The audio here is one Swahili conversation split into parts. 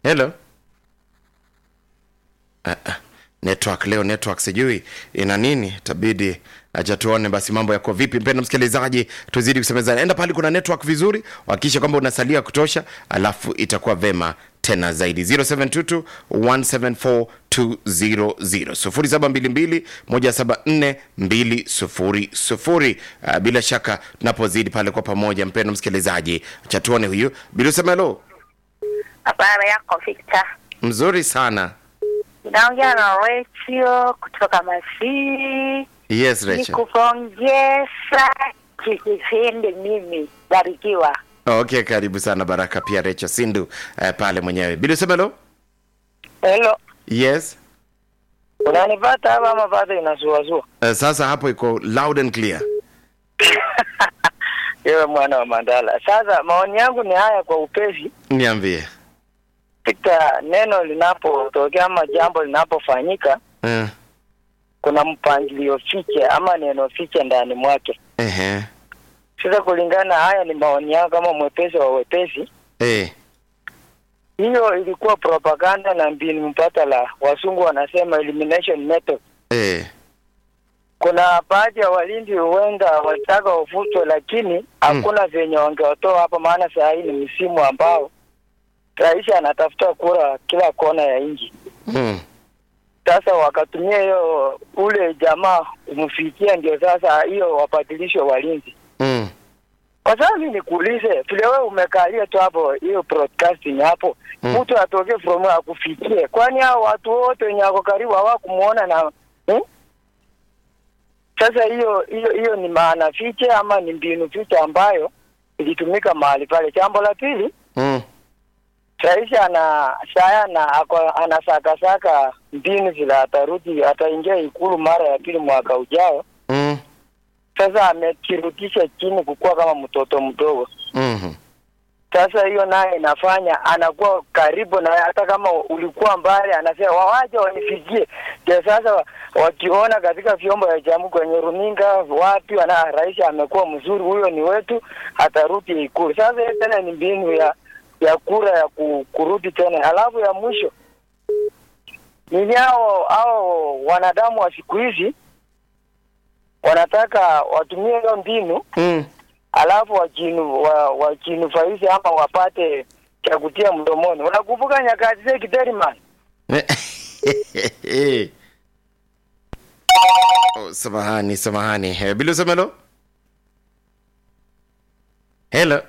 hello uh, uh, network leo network sijui ina nini tabidi acha tuone basi mambo yako vipi mpenda msikilizaji tuzidi kusemezana enda pale kuna network vizuri hakikisha kwamba unasalia kutosha alafu itakuwa vema tena zaidi 0722 174 200 0722 174 200 uh, bila shaka tunapozidi pale kwa pamoja mpenda msikilizaji acha tuone huyu bila usemelo Habari yako Victor? mzuri sana Naongea na Rachel kutoka Masii. yes Rachel Nikupongeza kikipindi mimi barikiwa. okay karibu sana baraka pia Rachel Sindu uh, pale mwenyewe bila usemelo Hello, yes unanipata hapa ama bado inasuasua? uh, sasa hapo iko loud and clear Yewe mwana wa Mandala. Sasa maoni yangu ni haya kwa upesi. niambie Katika neno linapotokea ama jambo linapofanyika, uh, kuna mpangilio fiche ama neno fiche ndani mwake. ehe Sasa kulingana, haya ni maoni yangu kama mwepesi wa wepesi. eh Hiyo ilikuwa propaganda na mbinu mbadala, wasungu wanasema elimination method. eh Kuna baadhi ya walinzi huenda walitaka wafutwe, lakini hakuna venye wangewatoa hapa, maana saa hii ni msimu ambao rais anatafuta kura kila kona ya nchi. mm. Sasa wakatumia hiyo ule jamaa kumfikia, ndio sasa hiyo wabadilishwe walinzi. Mm. Kwa sababu mimi nikuulize, vile wewe umekalia tu hapo hiyo broadcasting hapo, Mm. mtu atoke from akufikie, kwani hao watu wote wenye wako karibu hawakumuona na hmm? Sasa hiyo hiyo hiyo ni maana fiche ama ni mbinu fiche ambayo ilitumika mahali pale. Jambo la pili, Mm. rais ana saya na ako- anasakasaka mbinu zile atarudi ataingia ikulu mara ya pili mwaka ujao. Mm. Sasa amekirudisha chini kukuwa kama mtoto mdogo. Mhm. Sasa hiyo naye inafanya anakuwa karibu na hata kama ulikuwa mbali, anasema wawaje wanifikie. Ndio sasa wa- wakiona katika vyombo vya jamii kwenye runinga wapi, wana rais amekuwa mzuri, huyo ni wetu, atarudi Ikulu. Sasa hiyo tena ni mbinu ya ya kura ya ku, kurudi tena. Alafu ya mwisho ni hao hao wanadamu wa siku hizi wanataka watumie hiyo mbinu Mm. alafu wajinu wa, wajinufaishe ama wapate cha kutia mdomoni. Unakumbuka nyakati zile Kiteriman? oh, samahani samahani Eh, bila usemelo hello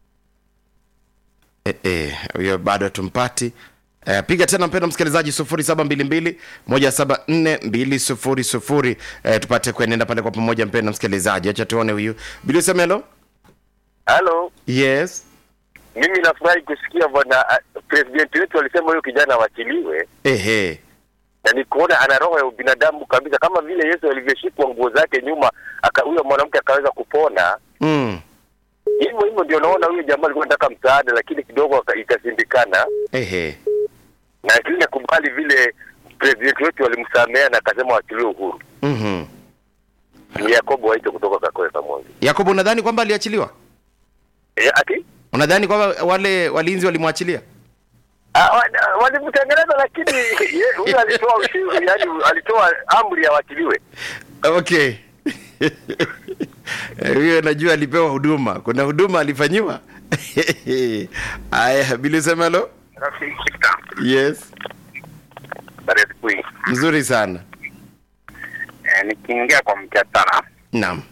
Eh, eh, huyo bado tumpati Eh, piga tena mpendo msikilizaji sufuri saba mbili mbili moja saba nne mbili sufuri sufuri eh, tupate kuenenda pale kwa pamoja mpendo msikilizaji acha tuone huyu bila usemelo Halo, yes mimi nafurahi kusikia bwana uh, president wetu alisema huyo kijana awachiliwe, ehe na nikuona ana roho ya ubinadamu kabisa, kama vile Yesu alivyoshikwa nguo zake nyuma, aka huyo mwanamke akaweza kupona. mm. Hivyo hivyo ndio naona huyo jamaa alikuwa anataka msaada, lakini kidogo aka- ikashindikana, ehe na lakini nakubali vile president wetu alimsamea na akasema wachiliwe uhuru. mm-hmm. Ni Yakobo Waito kutoka Kakoe Kamonge. yakobo unadhani kwamba aliachiliwa E, ati unadhani kwamba wale walinzi walimwachilia Ah, wa- walimtengeneza, lakini ye- huyo alitoa ushuru, yani alitoa amri ya wachiliwe. okay Eh, huyo najua alipewa huduma kuna huduma alifanyiwa aya bilisemelo yes mzuri sana Eh, nikiingia kwa mjadala naam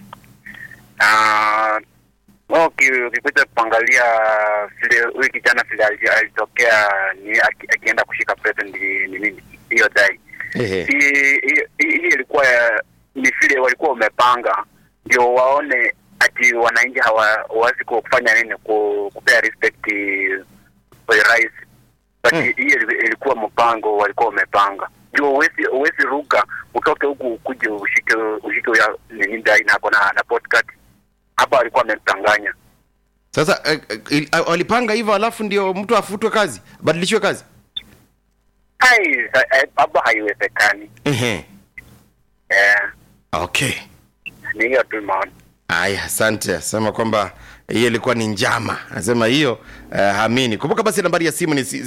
Ah, wewe uki- ukikuja kuangalia vile huyu kijana vile ali- alitokea ni aki- akienda kushika president ni ni nini hiyo dai Ehe. Hii- hii- hii hii ilikuwa ya- ni vile walikuwa wamepanga ndio waone ati wananchi hawawezi kufanya nini ku- kupea respect kwa rais but Hmm. hii ili- ilikuwa mpango walikuwa wamepanga ndio uwezi uwezi ruka utoke huku ukuje ushike ushike ya nini dai nako na na podcast hapa alikuwa amemtanganya sasa eh, eh, il- ah, walipanga hivyo alafu ndio mtu afutwe kazi badilishiwe kazi hai sa- eh, hapa haiwezekani Ehe. eh okay ni hiyo tu maoni aya asante asema kwamba hiyo ilikuwa ni njama anasema hiyo uh, hamini kumbuka basi nambari ya simu ni si-